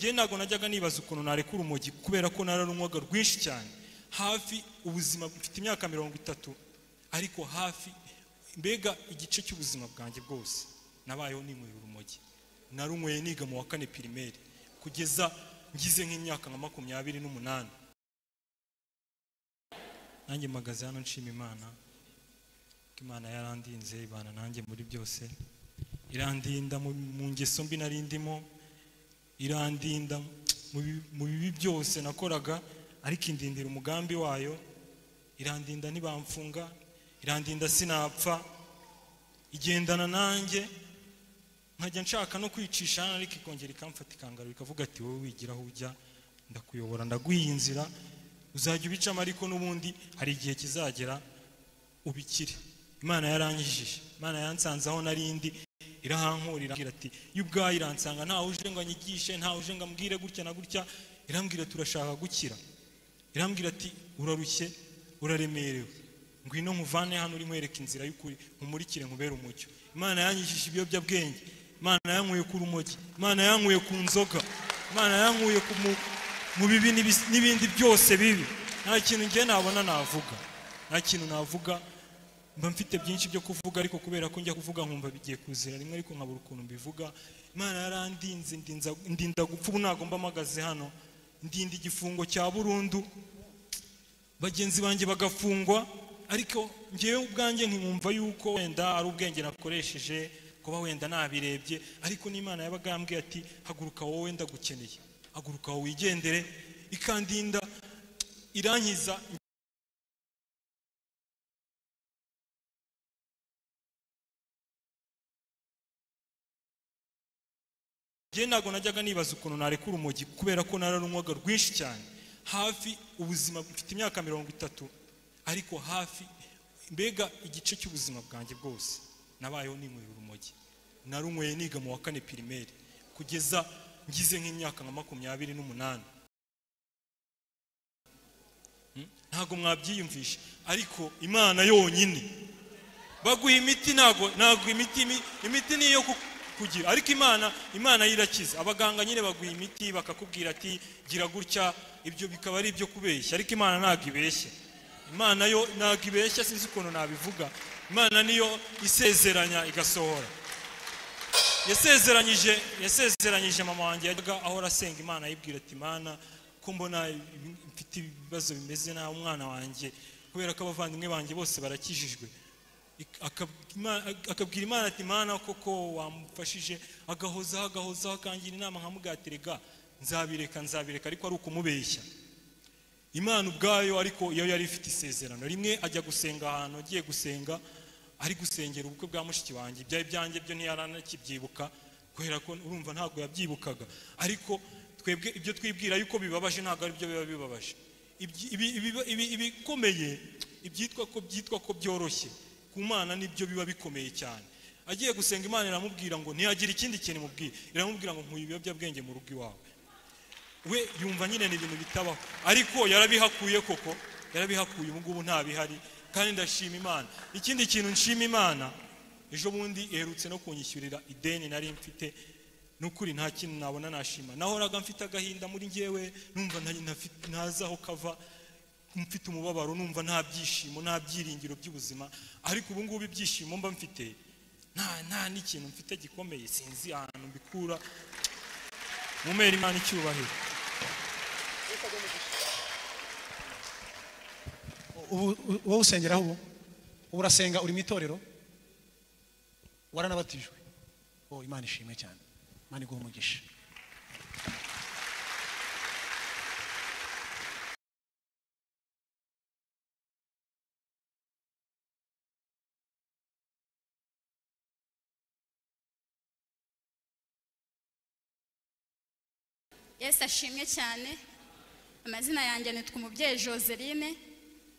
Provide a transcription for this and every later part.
njye ntabwo najyaga nibaza ukuntu narekura urumogi kubera ko nararunywaga rwinshi cyane hafi ubuzima mfite imyaka mirongo itatu ariko hafi mbega igice cy'ubuzima bwanjye bwose nabayeho ninywera urumogi narunyweye niga mu wa kane pirimeri kugeza ngize nk'imyaka nka makumyabiri n'umunani nanjye mpagaze hano nshima imana ko imana yarandinze ibana nanjye muri byose irandinda mu mu ngeso mbi nari ndimo irandinda mu bi- mu bibi byose nakoraga ariko indindira umugambi wayo irandinda ntibamfunga irandinda sinapfa igendana nanjye nkajya nshaka no kwicisha hano ariko ikongera ikamfata ikangarura ikavuga ati wowe wigiraho ujya ndakuyobora ndaguha inzira uzajya ubicamo ariko n'ubundi hari igihe kizagera ubikire imana yarangijije imana yansanze aho narindi irahankurira irambwira ati yo ubwayo iransanga ntawe uje ngo anyigishe ntawe uje ngo ambwire gutya na gutya irambwira turashaka gukira irambwira ati urarushye uraremerewe ngwino nkuvane hano uri nkwereka inzira y'ukuri nkumurikire nkubere umucyo imana yanyishije ibiyobyabwenge imana yankuye ku rumogi imana yankuye ku nzoga imana yankuye ku mu- mu bibi n'ibis- n'ibindi byose bibi nta kintu ngiye nabona navuga nta kintu navuga mba mfite byinshi byo kuvuga ariko kubera ko njya kuvuga nkumva bigiye kuzira rimwe ariko nkabura ukuntu mbivuga imana yarandinze ndinza- ndinda gupfa ubu ntabwo mba mpagaze hano ndinda igifungo cya burundu bagenzi banjye bagafungwa ariko ngewe ubwanjye nkumva yuko wenda ari ubwenge nakoresheje kuba wenda nabirebye ariko n'imana yabaga yambwiye ati haguruka wowe wenda gukeneye haguruka wowe wigendere ikandinda irankiza njye ntabwo najyaga nibaza ukuntu narekura urumogi kubera ko nararunywaga rwinshi cyane hafi ubuzima mfite imyaka mirongo itatu ariko hafi mbega igice cy'ubuzima bwanjye bwose nabayeho ninywera urumogi narunyweye niga mu wa kane pirimeri kugeza ngize nk'imyaka nka makumyabiri n'umunani Hmm? ntabwo mwabyiyumvisha ariko imana yonyine baguha imiti ntabwo ntabwo imiti imi- imiti ni iyo ku- kugira ariko imana imana yo irakiza abaganga nyine baguha imiti bakakubwira ati gira gutya ibyo bikaba ari ibyo kubeshya ariko imana ntabwo ibeshya imana yo ntabwo ibeshya sinzi ukuntu nabivuga imana niyo isezeranya igasohora yasezeranyije yasezeranyije mama wanjye yajyaga ahora asenga imana ayibwira ati mana ko mbona ibi- mfite ibibazo bimeze nabi umwana wanjye kubera ko abavandimwe banjye bose barakijijwe Ik- akab- Ima- akabwira imana ati mana koko wamufashije agahozaho agahozaho akangira inama nkamugaterega nzabireka nzabireka ariko ari ukumubeshya imana ubwayo ariko iyo yari ifite isezerano rimwe ajya gusenga ahantu agiye gusenga ari gusengera ubukwe bwa mushiki wanjye ibyari byanjye byo ntiyaranakibyibuka kubera ko urumva ntabwo yabyibukaga ariko twebwe ibyo twibwira yuko bibabaje ntabwo ari byo biba bibabaje Ibyi- ibi- ibi- ibi- ibikomeye ibyitwa ko byitwa ko byoroshye ku mana nibyo biba bikomeye cyane agiye gusenga imana iramubwira ngo ntiyagira ikindi kintu imubwira iramubwira ngo nkuye ibiyobyabwenge mu rugo iwawe we yumva nyine ni ibintu bitabaho ariko yarabihakuye koko yarabihakuye ubu ngubu ntabihari kandi ndashima imana ikindi kintu nshima imana ejo bundi iherutse no kunyishyurira ideni nari mfite ni ukuri nta kintu nabona nashima nahoraga mfite agahinda muri ngewe numva nta- ntafi- ntazi aho kava mfite umubabaro numva nta byishimo nta byiringiro by'ubuzima ariko ubu ngubu ibyishimo mba mfite nta nta n'ikintu mfite gikomeye sinzi ahantu mbikura mumere imana icyubahiro ubu u- wowe usengeraho ubu ubu urasenga uri mu itorero waranabatijwe oh imana ishimwe cyane imana iguha umugisha yesu ashimwe cyane amazina yanjye nitwa umubyeyi joseline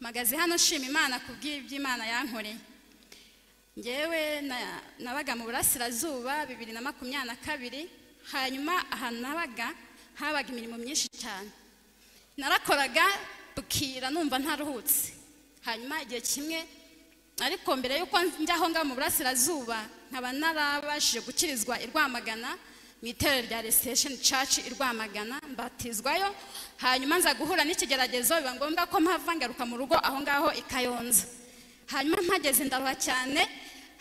mpagaze hano nshima imana ku bw'iby'imana yankoreye ngewe na- nabaga mu burasirazuba bibiri na makumyabiri na kabiri hanyuma ahantu nabaga habaga imirimo myinshi cyane narakoraga bukira numva ntaruhutse hanyuma igihe kimwe ariko mbere y'uko njya aho ngaho mu burasirazuba nkaba narabashije gukirizwa i rwamagana mu itorero rya resetation church i rwamagana mbatizwayo hanyuma nza guhura n'ikigeragezo biba ngombwa ko mpava ngaruka mu rugo aho ngaho i kayonza hanyuma mpageze ndaruha cyane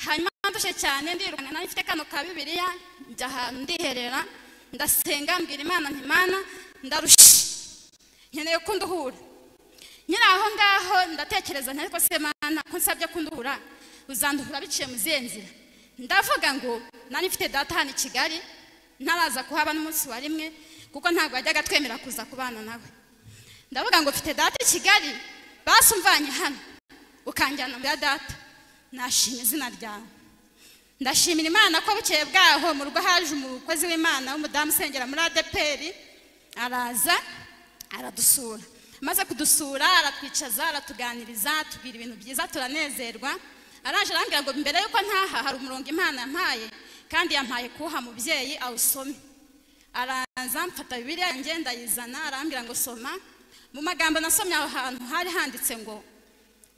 hanyuma ndushye cyane ndirukana nawe mfite kano ka bibiliya njya ahantu ndiherera ndasenga mbwira imana ntimana ndarushye nkeneye ko nduhura nyine aho ngaho ndatekereza nti ariko se mana ko nsabye ko nduhura uzanduhura biciye mu zihe nzira ndavuga ngo nari mfite data hano i kigali ntaraza kuhaba n'umunsi wa rimwe kuko ntabwo yajyaga twemera kuza kubana nawe ndavuga ngo mfite data i kigali basumvanye hano ukanjyana muri data nashima izina ryawe ndashimira imana ko bukeye bwaho mu rugo haje umukozi w'imana w'umudamu usengera muri adeperi araza aradusura amaze kudusura aratwicaza aratuganiriza atubwira ibintu byiza turanezerwa araje arambwira ngo mbere yuko ntaha hari umurongo imana yampaye kandi yampaye kuha mubyeyi awusome araza mfata bibiriya yanjye ndayizana arambwira ngo soma mu magambo nasomye aho hantu hari handitse ngo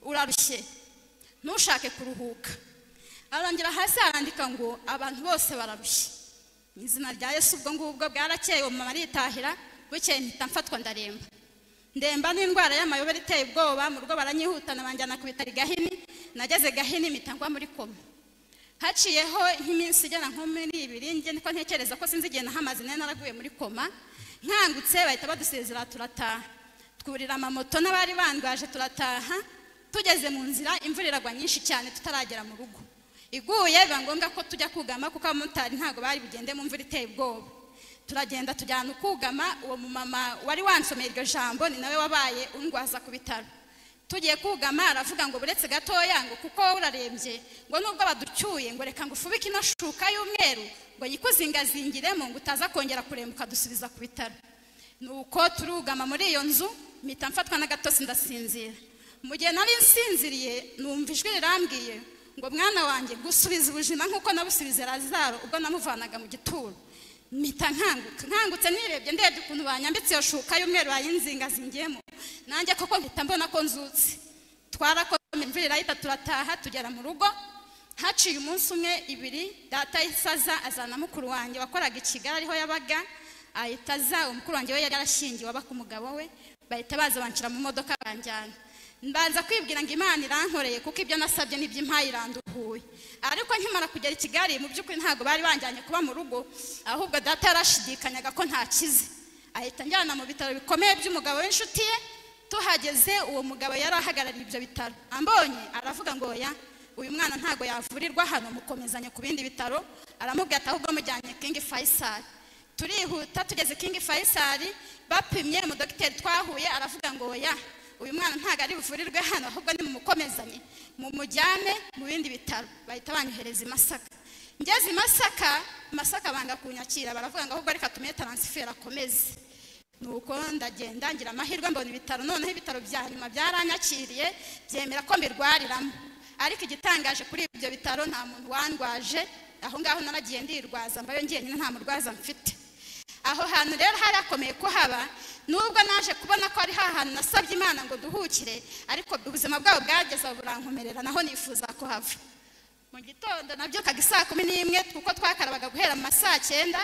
urarushye ntushake kuruhuka arangira hasi arandika ngo abantu bose bararushye mu izina rya yesu ubwo ngubwo bwarakeye uwo mama aritahira bukeye mpita mfatwa ndaremba ndemba n'indwara y'amayobera iteye ubwoba mu rugo baranyihutana banjyana ku bitaro i gahini nageze gahini mpita ngwa muri koma haciyeho nk'iminsi igera nko muri ibiri nge niko ntekereza ko sinzi igihe nahamaze nari naraguye muri koma nkangutse bahita badusezera turataha twurira amamoto n'abari bandwaje turataha tugeze mu nzira imvura iragwa nyinshi cyane tutaragera mu rugo iguye biba ngombwa ko tujya kugama kuko abamotari ntabwo bari bugende mu mvura iteye ubwoba turagenda tujyana ukugama uwo mumama wari wansomeye iryo jambo ni nawe wabaye undwaza ku bitaro tugiye kugama aravuga ngo buretse gatoya ngo kuko urarembye ngo nubwo baducyuye ngo reka ngo ufubike ino shuka y'umweru ngo yikuzingazingiremo ngo utaza kongera kuremba ukadusubiza ku bitaro nuko turugama muri iyo nzu mpita mfatwa n'agatotsi ndasinzira mu gihe nari nsinziriye numva ijwi rirambwiye ngo mwana wanjye gusubiza ubuzima nk'uko nabusubize razaro ubwo namuvanaga mu gituro mpita nkanguka nkangutse nirebye ndebye ukuntu banyambitse iyo shuka y'umweru bayinzingazingiyemo nanjye koko mpita mbona ko nzutse twarakomeye imvura irahita turataha tugera mu rugo haciye umunsi umwe ibiri data y'isaza azana mukuru wanjye wakoraga i kigali ariho yabaga ahita aza umukuru wanjye we yari yarashingiwe aba ku mugabo we bahita baza banshyira mu modoka banjyana mbanza kwibwira ngo imana irankoreye kuko ibyo nasabye nibyo impaye iranduhuye ariko nkimara kugera i kigali mu by'ukuri ntabwo bari banjyanye kuba mu rugo ahubwo data yarashidikanyaga ko ntakize ahita njyana mu bitaro bikomeye by'umugabo w'inshuti ye tuhageze uwo mugabo yari ahagarariye ibyo bitaro ambonye aravuga ngo oya uyu mwana ntabwo yavurirwa hano mukomezanya ku bindi bitaro aramubwira ati ahubwo mujyanye kingi fayisari turihuta tugeze kingi fayisari bapimye umudogiteri twahuye aravuga ngo oya uyu mwana ntabwo ari buvurirwe hano ahubwo ni mumukomezanye mumujyane mu bindi bitaro bahita banyohereza i masaka ngeze i masaka masaka banga kunyakira baravuga ngo ahubwo reka tumenye taransiferi akomeze nuko ndagenda ngira amahirwe mbona ibitaro noneho ibitaro bya nyuma byaranyakiriye byemera ko mbirwariramo ariko igitangaje kuri ibyo bitaro nta muntu wandwaje aho ngaho naragiye ndirwaza mbayo njyenyine nta murwaza mfite aho hantu rero harakomeye ko haba nubwo naje kubona ko ari hantu nasabye imana ngo duhukire ariko ubuzima bwabo bwageze burankomerera naho nifuza ko hava mu gitondo nabyukaga isaa kumi n'imwe kuko twakarabaga guhera mu ma saa cyenda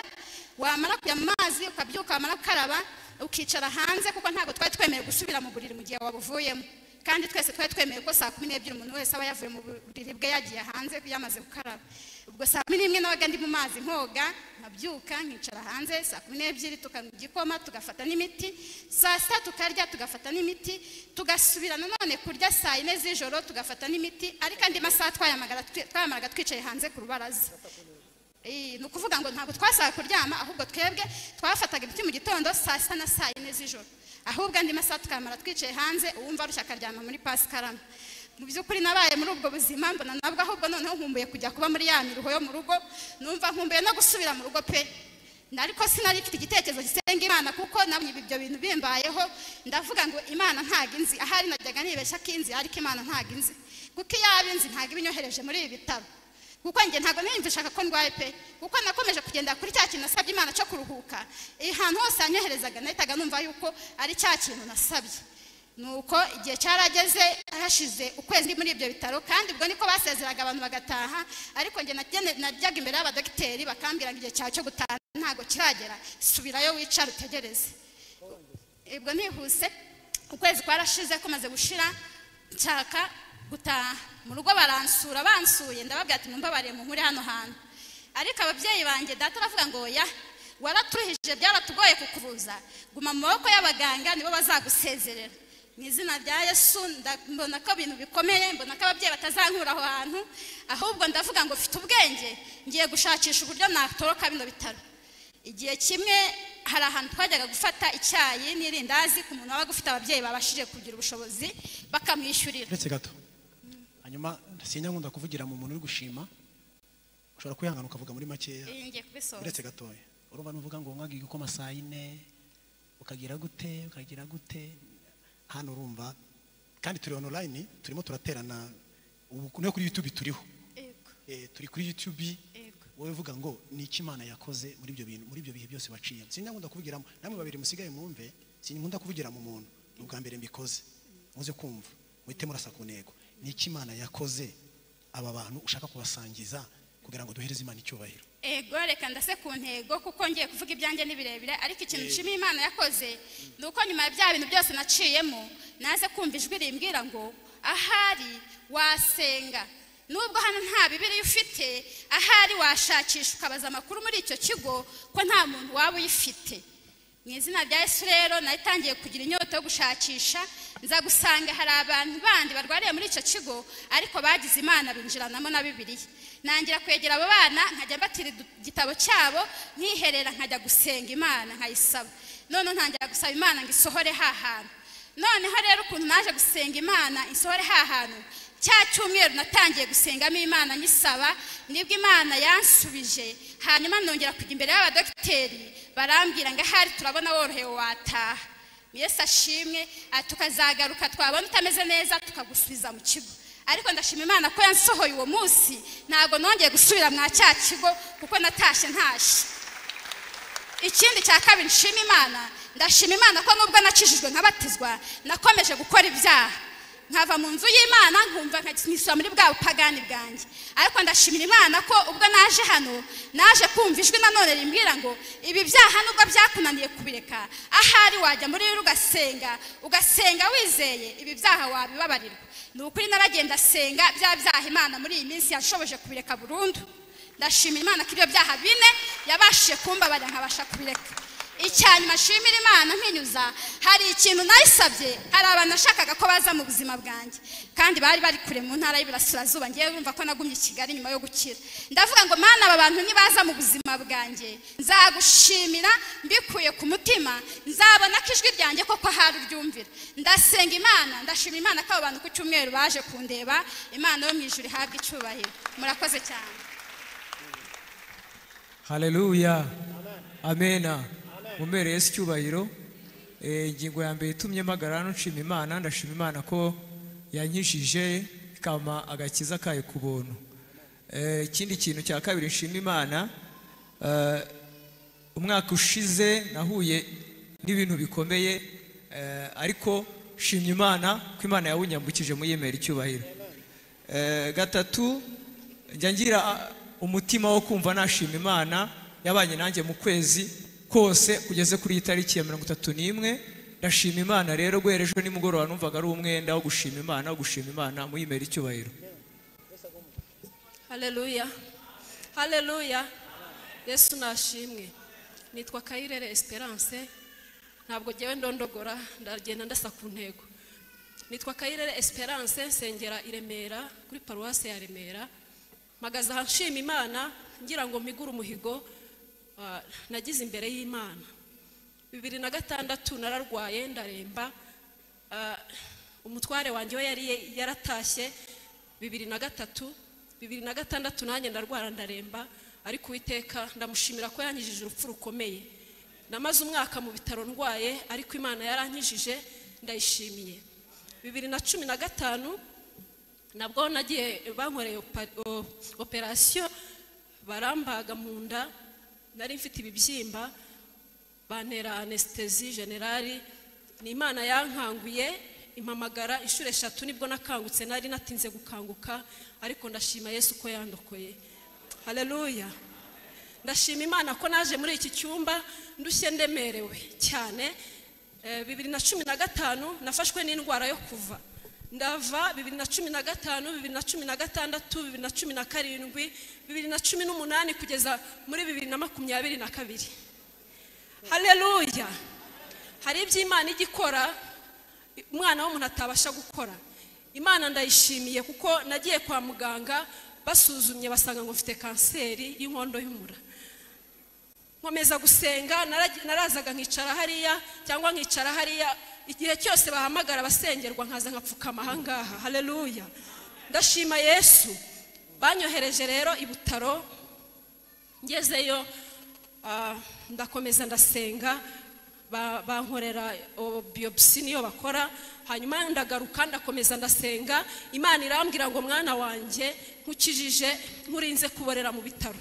wamara kujya mu mazi ukabyuka wamara gukaraba ukicara hanze kuko ntabwo twari twemerewe gusubira mu buriri mu gihe wabuvuyemo kandi twese twari twemewe ko saa kumi n'ebyiri umuntu wese aba yavuye mu buriri bwe yagiye hanze yamaze gukaraba ubwo saa kumi n'imwe nabaga ndi mu mazi nkoga nkabyuka nkicara hanze saa kumi n'ebyiri tukanywa igikoma tugafata n'imiti saa sita tukarya tugafata n'imiti tugasubira nanone kurya saa yine z'ijoro tugafata n'imiti ariko andi masaha twayamaraga twicaye hanze ku rubaraza ni ukuvuga ngo ntabwo twasaga kuryama ahubwo twebwe twafataga ibiti mu gitondo saa sita na saa yine z'ijoro ahubwo andi masaha tukamara twicaye hanze uwumva arushye akaryama muri pasikarama mu by'ukuri nabaye muri ubwo buzima mbona nabwo ahubwo noneho nkumbuye kujya kuba muri ya miruho yo mu rugo numva nkumbuye no gusubira mu rugo pe ariko sinari mfite igitekerezo gisenga imana kuko nabonye ibyo bintu bimbayeho ndavuga ngo imana ntabwo inzi ahari najyaga nibeshya ko inzi ariko imana ntabwo inzi kuko iyo aba inzi ntabwo ibinyohereje muri ibi bitaro kuko njye ntabwo niyumva ishaka ko ndwaye pe kuko nakomeje kugenda kuri cya kintu nasabye imana cyo kuruhuka ahantu hose yanyoherezaga nahitaga numva yuko ari cya kintu nasabye nuko igihe cyarageze hashize ukwezi muri ibyo bitaro kandi ubwo niko basezeraga abantu bagataha ariko njye najyaga imbere y'abadogiteri bakambwira ngo igihe cyawe cyo gutaha ntabwo kiragera subirayo wicara utegereze ubwo nihuse ukwezi kwarashize kumaze gushira nshaka gutaha mu rugo baransura bansuye ndababwira ati mumbabarire mu nkuri hano hantu ariko ababyeyi banjye data aravuga ngo oya waraturuhije byaratugoye kukubuza guma mu maboko y'abaganga nibo bazagusezerera mu izina rya yesu nda- mbona ko ibintu bikomeye mbona ko ababyeyi batazankura aho hantu ahubwo ndavuga ngo mfite ubwenge ngiye gushakisha uburyo natoroka bino bitaro igihe kimwe hari ahantu twajyaga gufata icyayi n'irindazi ku muntu wabaga ufite ababyeyi babashije kugira ubushobozi bakamwishyurira uretse gato hanyuma sinyakunda kuvugira mu muntu uri gushima ushobora kwihangana ukavuga muri makeya iyi ngiye kubisoza uretse gatoya urumva nuvuga ngo mwagiye ukoma saa yine ukagira gute ukagira gute hano urumva kandi turi online turimo turaterana ubu no kuri youtube turiho Yego, Eh, turi kuri youtube yego. wowe uvuga ngo ni iki imana yakoze muri ibyo bintu muri ibyo bihe byose waciyemo sinkunda kuvugiramo namwe babiri musigaye mwumve sinkunda kuvugira mu muntu ni ubwa mbere mbikoze muze kumva muhite murasa ku ntego ni iki imana yakoze aba bantu ushaka kubasangiza kugira ngo duhereze imana icyubahiro ego reka ndase ku ntego kuko ngiye kuvuga ibyanjye ni birebire ariko ikintu nshima imana yakoze ni uko nyuma ya bya bintu byose naciyemo naze kumva ijwi rimbwira ngo ahari wasenga nubwo hano nta bibiriya ufite ahari washakisha ukabaza amakuru muri icyo kigo ko nta muntu waba uyifite mu izina rya yesu rero nari itangiye kugira inyota yo gushakisha nza gusanga hari abantu bandi barwariye muri icyo kigo ariko bagize imana binjiranamo na bibiliya nangira kwegera abo bana nkajya mbatira idu- igitabo cyabo nkiherera nkajya gusenga imana nkayisaba noneho ntangira gusaba imana ngo isohore ha hantu noneho rero ukuntu naje gusenga imana isohore ha hantu cya cyumweru natangiye gusengamo imana nyisaba nibwo imana yansubije hanyuma nongera kujya imbere y'abadogiteri barambwira ngo ahari turabona worohewe wataha yesu ashimwe ah, tukazagaruka twabona utameze neza tukagusubiza mu kigo ariko ndashima imana ko yansohoye uwo munsi ntabwo nongeye gusubira mwa cya kigo kuko natashye ntashye ikindi cya kabiri nshima imana ndashima imana ko nubwo nacishijwe nkabatizwa nakomeje gukora ibyaha nkava mu nzu y'imana nkumva nkisura muri bwa bupagani bwanjye ariko ndashimira imana ko ubwo naje hano naje kumva ijwi nanone rimbwira ngo ibi byaha nubwo byakunaniye kubireka ahari wajya muri biro ugasenga ugasenga wizeye ibi byaha wabibabarirwa ni ukuri naragenda asenga bya byaha imana muri iyi minsi yashoboje kubireka burundu ndashimira imana ko ibyo byaha bine yabashije kumbabarira nkabasha kubireka icyanyuma nshimira imana nkinyuza hari ikintu nayisabye hari abantu nashakaga ko baza mu buzima bwanjye kandi bari bari kure mu ntara y'iburasirazuba ngewe urumva ko nagumye i kigali nyuma yo gukira ndavuga ngo mana aba bantu nibaza mu buzima bwanjye nzagushimira mbikuye ku mutima nzabona ko ijwi ryanjye koko ahari uryumvira ndasenga imana ndashimira imana ko abo bantu ku cyumweru baje kundeba imana yo mu ijuru ihabwa icyubahiro murakoze cyane haleluya amena mumere yesu icyubahiro Eh, ingingo ya mbere itumye mpagara hano nshima imana ndashima imana ko yankishije ikama agakiza kayo ku buntu Eh, ikindi kintu cya kabiri nshima imana eh, umwaka ushize nahuye n'ibintu bikomeye eh, ariko shimye imana ko imana yawunyambukije muyemera icyubahiro Eh, gatatu njya ngira ah, umutima wo kumva nashima imana yabanye nanjye mu kwezi kose kugeze kuri iyi tariki ya mirongo itatu n'imwe ndashima imana rero guhera ejo nimugoroba numvaga ari umwenda wo gushima imana wo gushima imana muyimera icyubahiro haleluya haleluya yesu nashimwe nitwa kayirere esperance ntabwo ngewe ndondogora ndagenda ndasa ku ntego nitwa kayirere esperance nsengera i remera kuri paruwasi ya remera mpagaze aha nshima imana ngira ngo mpigure umuhigo ah, nagize imbere y'imana bibiri na gatandatu nararwaye ndaremba Ah, umutware wanjye we yari yaratashye bibiri na gatatu bibiri na gatandatu nanjye ndarwara ndaremba ariko uwiteka ndamushimira ko yankijije urupfu rukomeye namaze umwaka mu bitaro ndwaye ariko imana yarankijije ndayishimiye bibiri na cumi na gatanu nabwo nagiye bankoreye opa- o- operasiyo barambaga mu nda nari mfite ibibyimba bantera anesitezi generali ni imana yankanguye impamagara inshuro eshatu nibwo nakangutse nari natinze gukanguka ariko ndashima yesu ko yandokoye haleluya ndashima imana ko naje muri iki cyumba ndushye ndemerewe cyane Eh, bibiri na cumi na gatanu nafashwe n'indwara yo kuva ndava bibiri na cumi na gatanu bibiri na cumi na gatandatu bibiri na cumi na karindwi bibiri na cumi n'umunani kugeza muri bibiri na makumyabiri na kabiri haleluya hari ibyo imana ijya ikora umwana w'umuntu atabasha gukora imana ndayishimiye kuko nagiye kwa muganga basuzumye basanga ngo mfite kanseri y'inkondo y'umura nkomeza gusenga naragi- narazaga nkicara hariya cyangwa nkicara hariya igihe cyose bahamagara abasengerwa nkaza nkapfukama ahangaha haleluya ndashima yesu banyohereje rero i butaro ngezeyo ah, ndakomeza ndasenga ba- bankorera o- biopsi niyo bakora hanyuma ndagaruka ndakomeza ndasenga imana irambwira ngo mwana wanjye nkukijije nkurinze kuborera mu bitaro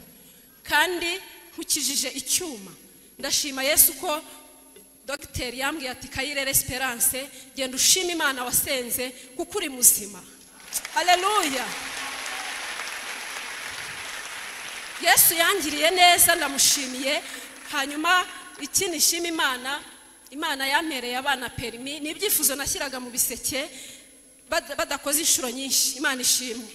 kandi nkukijije icyuma ndashima yesu ko dogiteri yambwiye ati kayirere esperance genda ushima imana wasenze kuko uri muzima haleluya yesu yangiriye neza ndamushimiye hanyuma iki nishima imana imana yampereye abana perimi ni ibyifuzo nashyiraga mu biseke bada- badakoze inshuro nyinshi imana ishimwe